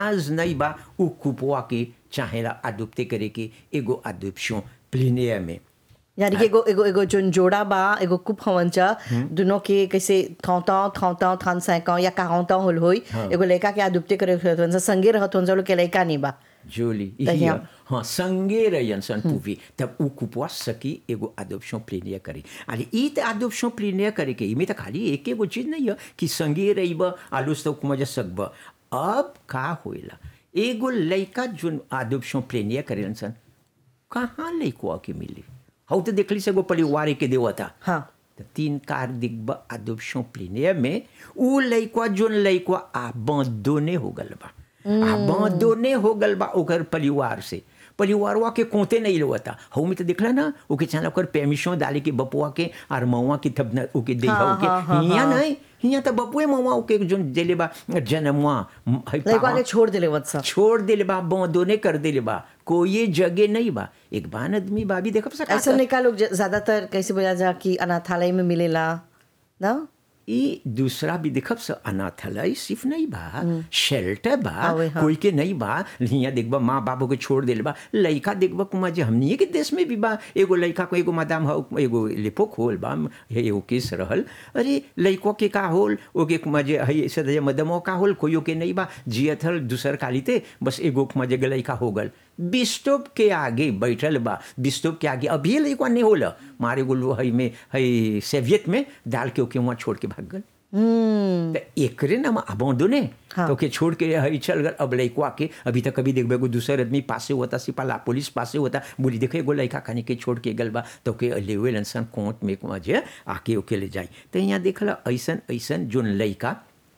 आज नहीं बा उ कुपवा के चाहेला अडोप्टे करे के एगो अडोप्शन प्लेनियर में यानी कि एगो एगो एगो जोन जोड़ा बा एगो कुप हवन चा दोनों के कैसे थौता थौता थान सैका या कहावता होल होई एगो लड़का के आदुप्ते करे रहत संगे रहत हन लोग के लड़का नहीं बा जोली त इही यहाँ- ह। हाँ संगे रहन सन पूवी तब उ कुपवा सकी एगो अडोप्शन प्लेनियर करे अरे ई त अडोप्शन प्लेनियर करे के इमे त खाली एक एगो चीज नहीं है कि संगे रहिब आलूस तो मजा सकब अब का होइला एगो लड़का जोन अडोप्शन प्लेनियर करेलन सन कहाँ लड़कवा के मिली हऊ तो देखली से एगो परिवार के देवता हाँ त तीन कार दिग्ब अडोप्शन प्लेनियर में उ लइकवा जोन लइकवा आबंदोने हो गल बा आबंदोने हो गल बा ओकर परिवार से परिवारवा के कोते नहीं लोता हऊ में तो देखला ना ओके चाहे ओकर परमिशन डाले के बपुआ के और मऊआ के तब न ओके दे हाँ, ओके हाँ, हाँ, हियां हाँ। नहीं हियां तो बपुए मऊआ ओके जोन देले बा जन्मवा है लड़का पावा- के छोड़ देले वत सब छोड़ देले बा बंदोने कर देले बा कोई जगह नहीं बा एक बान आदमी बा भी देखब सका ऐसा लड़का लोग ज- ज्यादातर कैसे बोला जा कि अनाथालय में मिलेला ना ई दूसरा भी देखब स अनाथालय सिर्फ नहीं बा शेल्टर बा आवे, हाँ। कोई के नहीं बा हियाँ देखबा माँ बाबू के छोड़ देले बा लइका देखबा कुमा जे हमनिए के देश में भी बा एगो लइका को एगो मादाम हो एगो लिपोक होल बा हे एगो केस रहल अरे लइको के का होल ओके कुमा जे हई सदय मदमो का होल कोइयो के नहीं बा जियत हल दूसर कालीते बस एगो कुमा जे लइका हो गल बिस्टोप के आगे बैठल बा बिस्टोप के आगे अभी लइका नहीं होला मारे गोलू हई में हई सेवियत में डाल के ओके वहाँ छोड़ के भाग गल हम्म त एकरे नाम अबोंदोने हाँ। तो के छोड़ के हई चल गल अब लइकवा के अभी तक कभी देखबे एगो दूसर आदमी पासे होता सिपाला पुलिस पासे होता बोली देखे एगो लइका खाने के छोड़ के गल बा तो के लेवे लनसन कोर्ट में जे आके ओके ले जाई तो यहाँ देखला ऐसन ऐसन जोन लइका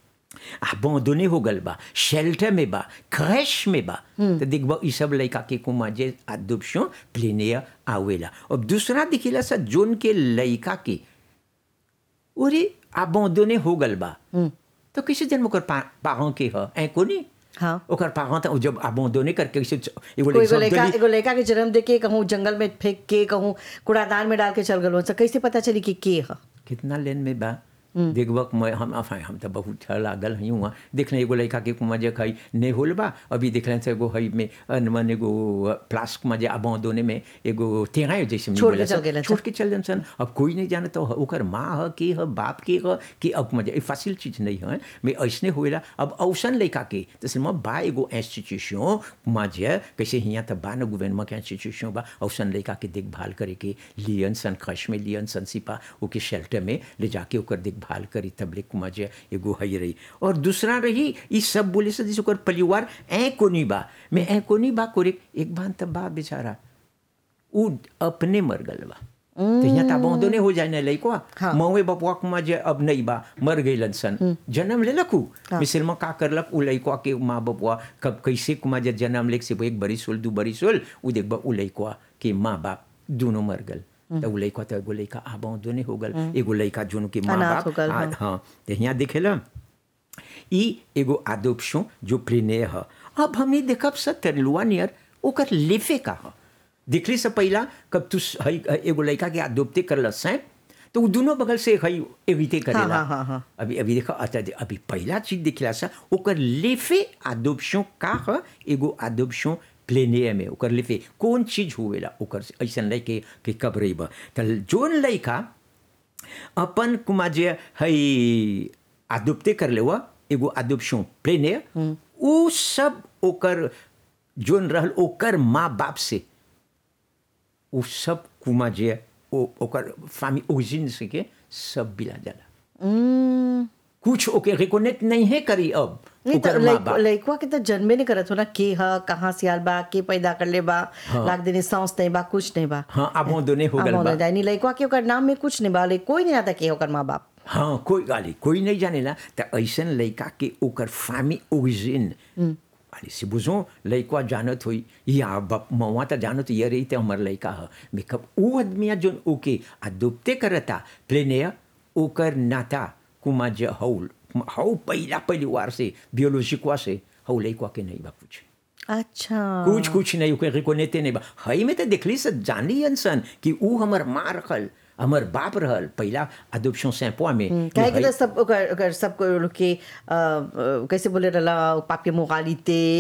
अबोंदोने हो गल बा शेल्टर में बा क्रैश में बा तो देखबा ई सब लइका के कुमा जे अडोप्शन प्लेनियर आवेला अब दूसरा दिखिला सा जोन के लइका के ओरे अबोंदोने हो गल बा तो कैसे जन्म ओकर पा, पाहों के ह ऐ कोनी हाँ ओकर पाहों त जब अबोंदोने करके कैसे च- एगो कोई एगो लइका लड़का दली- एगो लड़का के जन्म दे के कहूँ जंगल में फेंक के कहूँ कूड़ादान में डाल के चल गलो तो कैसे पता चली कि के ह कितना लेन में बा देखबक मैं हम अफा हम तो बहुत ठह लागल हई हुआ देखले एगो लड़का के कुमा जे खई नहीं होल बा अभी देखले से एगो हई में अनमन एगो प्लास्क में जे अबोंदोने में एगो तेरा जैसे में छोड़ के बोला चल सन, गेलन छोड़ के चल जन सन अब कोई नहीं जानत हो ओकर माँ ह के ह बाप के ह कि अब मजे फासिल चीज नहीं है मैं ऐसने होएला अब औसन लड़का के तो सिर्फ बा एगो इंस्टीट्यूशन में जे कैसे हियाँ तो बा न गवर्नमेंट के इंस्टीट्यूशन बा औसन लड़का के देखभाल करे के लियन सन खश में लियन सन सिपा ओके शेल्टर में ले जाके ओकर देखभाल करी तब ले कुमा जे एगो हई रही और दूसरा रही ई सब बोले से जैसे ओकर परिवार ऐ कोनी बा मैं ऐ कोनी बा कोरे एक बार तब बा बेचारा उ अपने मर गल बा तो यहाँ तो अबोंदोने हो जाए ना लइकवा हाँ। मवे बपुआ कुमा जे अब नहीं बा मर गइलन सन जन्म ले लखू मिसल में का करलक उ लइकवा के माँ बपुआ कब कैसे कुमा जे जन्म लेक से एक बरिस होल दू बरिस होल उ देखबा उ लइकवा के माँ बाप दोनों मर गल तो उ लइकवा तो एगो लइका अबोंदोने हो गल एगो लइका जोन के माँ अनाथ बाप हो गल, आ- हाँ। हाँ तो यहाँ देखेला ई एगो आदोप्शन जो प्लेने ह अब हमने देखब स तेरलुआ नियर ओकर लेफे का ह देखली से पहला कब तू स- हई एगो लड़का के आदोप्ते करल सैं तो उ दोनों बगल से हई एविते करेला हाँ, हाँ, हाँ। अभी अभी देखो अच्छा अभी पहला चीज देखला सा ओकर लेफे आदोप्शन का ह एगो आदोप्शन प्लेनियर में ओकर लेफे कौन चीज होवेला ओकर से ऐसन लइके के कब रहीब त जोन लइका अपन कुमा जे हई आदुप्ते कर लेवा एगो आदुप्शन प्लेनियर उ सब ओकर जोन रहल ओकर माँ बाप से उ सब कुमा जे ओ ओकर फामी ओरिजिन से के सब बिला जाला हम्म कुछ ओके रिकोनेक्ट नहीं है करी अब नहीं तो ओकर माँ लइक- बाप लइकवा के तो जन्मे नहीं करत हो ना के ह कहाँ से आल बा के पैदा कर ले बा लाग देने सांस नहीं बा कुछ नहीं बा हाँ अब दोने हो गल अब बा होने जाए नहीं लइकवा के ओकर नाम में कुछ नहीं बा ले कोई नहीं आता के ओकर माँ बाप हाँ कोई गाली कोई नहीं जानेला त ऐसन लइका के ओकर फामी ओरिजिन वाली से बुझो लइकवा जानत होई या बाप मवा त जानत ये रही ते हमर लइका ह मेकअप उ आदमिया जोन ओके अदुप्ते करता प्लेनेया ओकर नाता कुमा जे हौल हौ पहिला परिवार से बियोलॉजिकवा से हौ लइकवा के नहीं बा कुछ अच्छा कुछ कुछ नहीं ओके रिकोनेते नहीं बा हई में तो देखली से जानी सन कि ऊ हमर माँ रखल हमर बाप रहल पहिला अदुप्शन सैंपवा में काहे हई- कि तो सब ओकर ओकर सब को लोग के अ, अ, कैसे बोले रहला पाप के मुगालिते